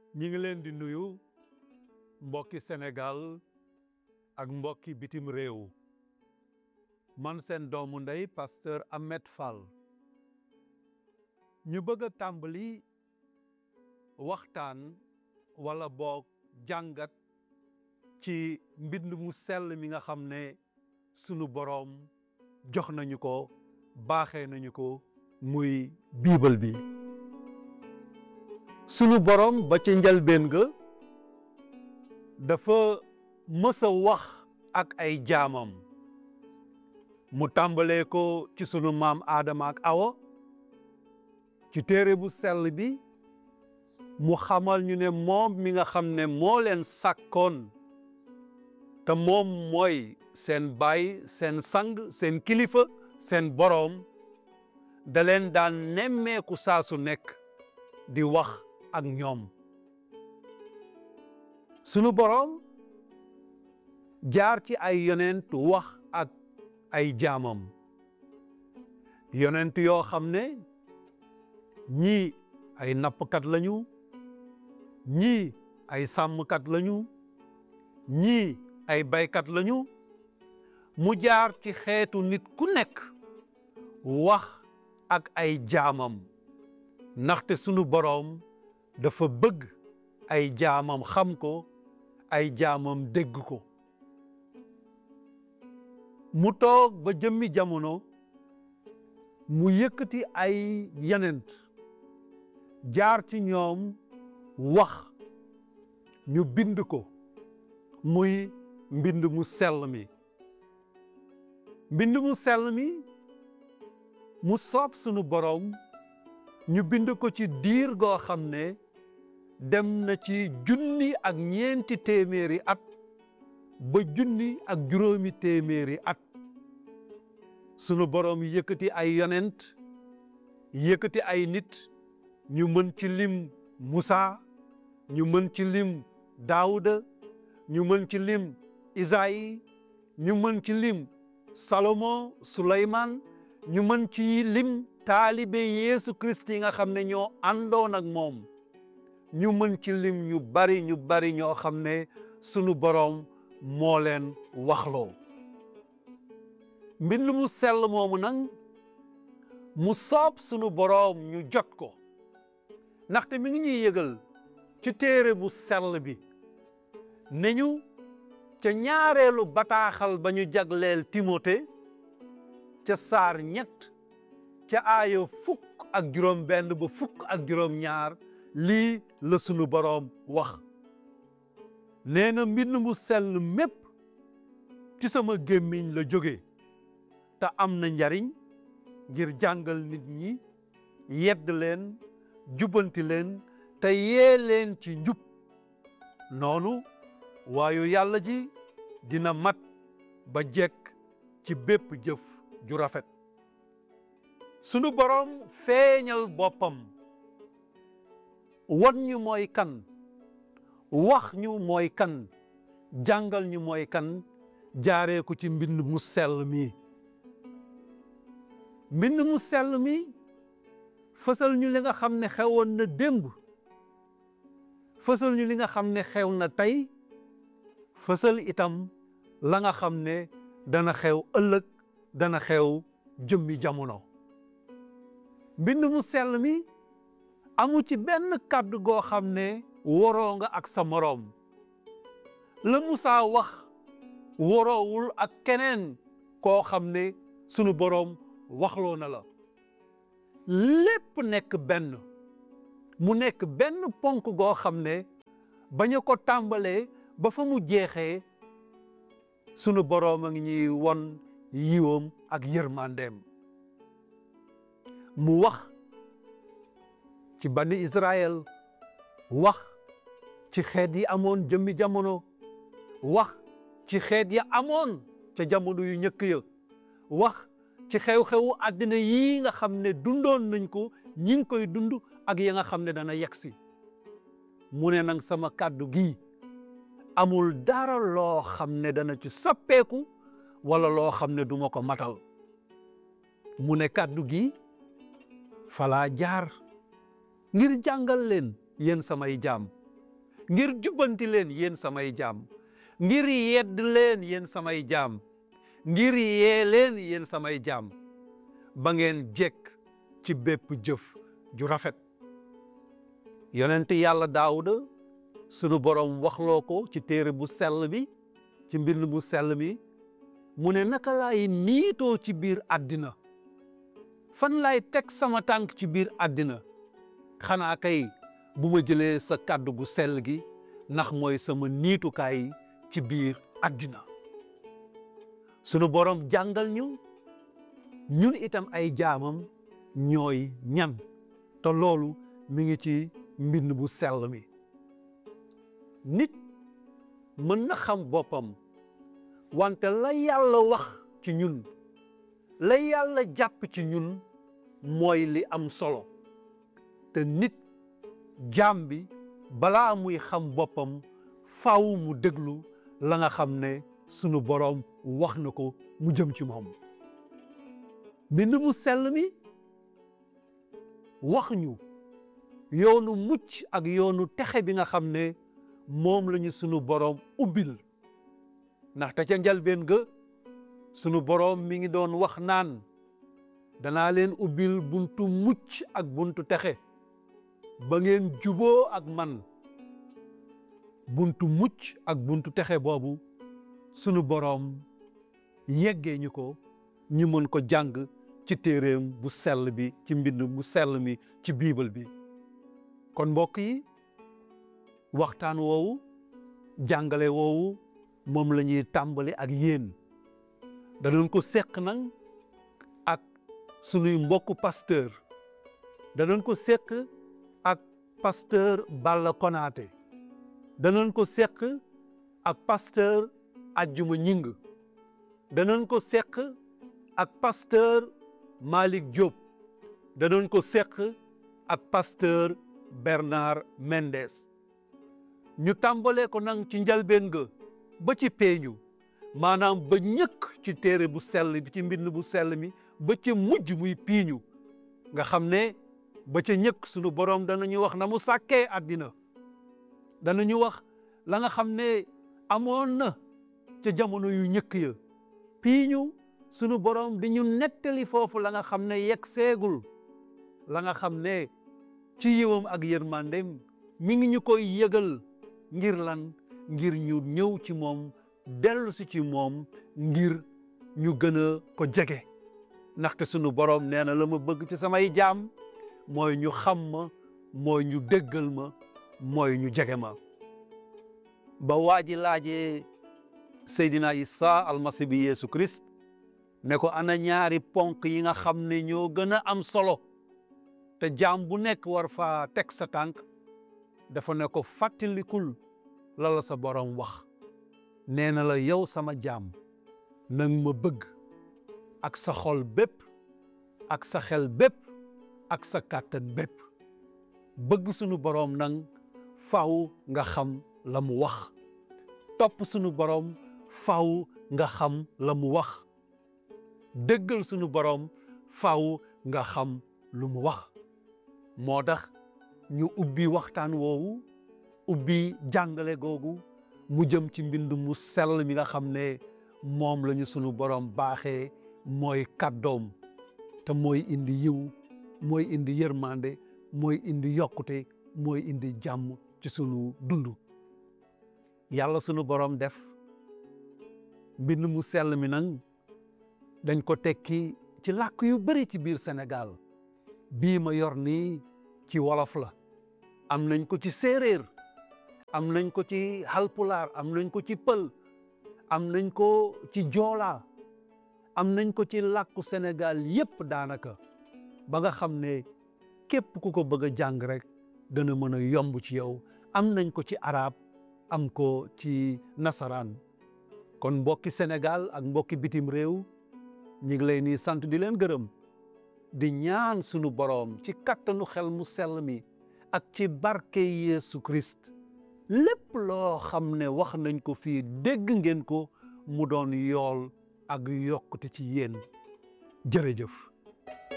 ñi ngi leen di nuyu mbokki Sénégal ak mbokki bitim réew man seen doomu ndey pasteur Ahmed Fall ñu bëgg a tàmbali waxtaan wala boog jàngat ci mbind mu sell mi nga xam ne sunu boroom jox nañu ko baaxee nañu ko muy biibal bi sunu boroom ba ci njalbeen ga dafa mës a wax ak ay jaamam mu tàmbalee ko ci sunu maam Aadama ak Awa ci téere bu sell bi mu xamal ñu ne moom mi nga xam ne moo leen sàkkoon te moom mooy seen baay seen sang seen kilifa seen boroom da leen daan nemmeeku saa su nekk di wax ak ñoom sunu boroom jaar ci ay yonent wax ak ay jaamam yonent yoo xam ne ñii ay nappkat lañu ñii ay sàmmkat lañu ñii ay baykat lañu mu jaar ci xeetu nit ku nekk wax ak ay jaamam ndaxte sunu boroom dafa bëgg ay jaamam xam ko ay jaamam dégg ko mu toog ba jëmmi jamono mu yëkkati ay yenent jaar ci ñoom wax ñu bind ko muy mbind mu sell mi mbind mu sell mi mu soob sunu boroom ñu bind ko ci diir goo xam ne dem na ci junni ak ñeenti téeméeri at ba junni ak juróomi téeméeri at sunu boroom yëkkati ay yonent yëkkati ay nit ñu mën ci lim Musaa ñu mën ci lim Daawuda ñu mën ci lim Isaïe ñu mën ci lim Salomon Suleymaan ñu mën ci lim taalibe Yeesu Kirist yi nga xam ne ñoo àndoon ak moom ñu mën ci lim ñu bari ñu bari ñoo xam ne sunu boroom moo leen waxloo mbind mu sell moomu nag mu soob sunu boroom ñu jot ko ndaxte mi ngi ñuy yëgal ci téere bu sell bi ne ñu ca ñaareelu bataaxal ba ñu jagleel Timote ca saar ñett ca aaya fukk ak juróom benn ba fukk ak juróom ñaar lii la sunu boroom wax nee na mbind mu sell mépp ci sama gémmiñ la jóge te am na njariñ ngir jàngal nit ñi yedd leen jubbanti leen te yee leen ci njub noonu waayu yàlla ji dina mat ba jekk ci bépp jëf ju rafet sunu boroom feeñal boppam wan ñu mooy kan wax ñu mooy kan jàngal ñu mooy kan jaaree ko ci mbind mu sell mi mbind mu sell mi fësal ñu li nga xam ne xewoon na démb fësal ñu li nga xam ne xew na tey fësal itam la nga xam ne dana xew ëllëg dana xew jëmmi jamono mbind mu sell mi amu ci benn kàddu goo xam ne waroo nga ak sa moroom la Musaa wax waroowul ak keneen koo xam ne sunu boroom waxloo na la lépp nekk benn mu nekk benn ponk goo xam ne bañu ko tàmbalee ba fa mu jeexee sunu boroom a ngi ñuy won yiwam ak yërmandeem mu wax ci bani Israël wax ci xeet yi amoon jëmmi jamono wax ci xeet ya amoon ca jamono yu njëkk ya wax ci xew-xewu àddina yii nga xam ne dundoon nañ ko ñi ngi koy dund ak ya nga xam ne dana yegsi mu ne nag sama kàddu gi amul dara loo xam ne dana ci soppeeku wala loo xam ne duma ko matal mu ne kàddu gi falaa jaar ngir jàngal leen yéen samay jaam ngir jubbanti leen yéen samay jaam ngir yedd leen yéen samay jaam ngir yee leen yéen samay jaam ba ngeen jekk ci bépp jëf ju rafet yonent yàlla daawuda sunu borom waxloo ko ci téere bu sell bi ci mbind bu sell mi mu ne naka laay niitoo ci biir àddina fan laay teg sama tànk ci biir àddina xanaa kay bu ma jëlee sa kàddu gu sell gi ndax mooy sama niitukaay ci biir àddina sunu borom jàngal ñu ñun itam ay jaamam ñooy ñan te loolu mi ngi ci mbind bu sell mi nit mën na xam boppam wante la yàlla wax ci ñun la yàlla jàpp ci ñun mooy li am solo te nit jaam bi balaa muy xam boppam faaw mu déglu la nga xam ne sunu boroom wax na ko mu jëm ci moom mbind mu sell mi wax ñu yoonu mucc ak yoonu texe bi nga xam ne moom lañu sunu boroom ubbil ndaxte ca njalbeen ga sunu boroom mi ngi doon wax naan danaa leen ubbil buntu mucc ak buntu texe ba ngeen juboo ak man buntu mucc ak buntu texe boobu sunu boroom yeggee ñu ko ñu mën ko jàng ci téeréem bu sell bi ci mbind mu sell mi ci biibal bi kon mbokk yi waxtaan woowu jàngale woowu moom la ñuy tàmbali ak yéen danañ ko seq nag ak sunuy mbokku pasteur danañ ko seq ak pasteur Balla Konaté danañ ko seq ak pasteur Ajjuma Ñing danañ ko seq ak pasteur Malick Diop danañ ko seq ak pasteur Bernard Mendes ñu tàmbalee ko nag ci njalbeen ga ba ci peeñu maanaam ba ñëkk ci téere bu sell bi ci mbind bu sell mi ba ca mujj muy piiñu nga xam ne ba ca ñëkk sunu boroom danañu wax na mu sàkkee àddina danañu wax la nga xam ne amoon na ca jamono yu ñëkk ya piiñu sunu boroom di ñu nettali foofu la nga xam ne yegg seegul la nga xam ne ci yiwam ak yërmandem mi ngi ñu koy yëgal ngir lan ngir ñu ñëw ci moom dellu si ci moom ngir ñu gën a ko jege ndaxte sunu boroom nee na la ma bëgg ci samay jaam mooy ñu xam ma mooy ñu déggal ma mooy ñu jege ma ba waa ji laajee Seydina Isa almasi bi Yeesu Christ ne ko ana ñaari ponk yi nga xam ne ñoo gën a am solo te jaam bu nekk war faa teg sa tànk dafa ne ko fàttalikul la la sa borom wax nee na la yow sama jaam nang ma bëgg ak sa xol bépp ak sa xel bépp ak sa kàttan bépp bëgg sunu boroom nang faw nga xam la mu wax topp sunu boroom faw nga xam la mu wax déggal sunu boroom faw nga xam lu mu wax moo tax ñu ubbi waxtaan woowu ubbi jàngale googu mu jëm ci mbind mu sell mi nga xam ne moom lañu sunu borom baaxee mooy kàddoom te mooy indi yiw mooy indi yërmande mooy indi yokkute mooy indi jàmm ci sunu dund yàlla sunu borom def mbind mu sell mi nag dañ ko tekki ci làkk yu bari ci biir Sénégal bii ma yor nii ci wolof la am nañ ko ci séeréer am nañ ko ci halpulaar am nañ ko ci pël am nañ ko ci joolaa am nañ ko ci làkku Sénégal yépp daanaka ba nga xam ne képp ku ko bëgg a jàng rek dana mën a yomb ci yow am nañ ko ci arab am ko ci nasaraan kon mbokki Sénégal ak mbokki bitim réew ñi ngi lay nii sant di leen gërëm di ñaan sunu boroom ci kattanu xel mu sell mi ak ci barke Yeesu Christ lépp loo xam ne wax nañ ko fii dégg ngeen ko mu doon yool ak yokkute ci yéen jërëjëf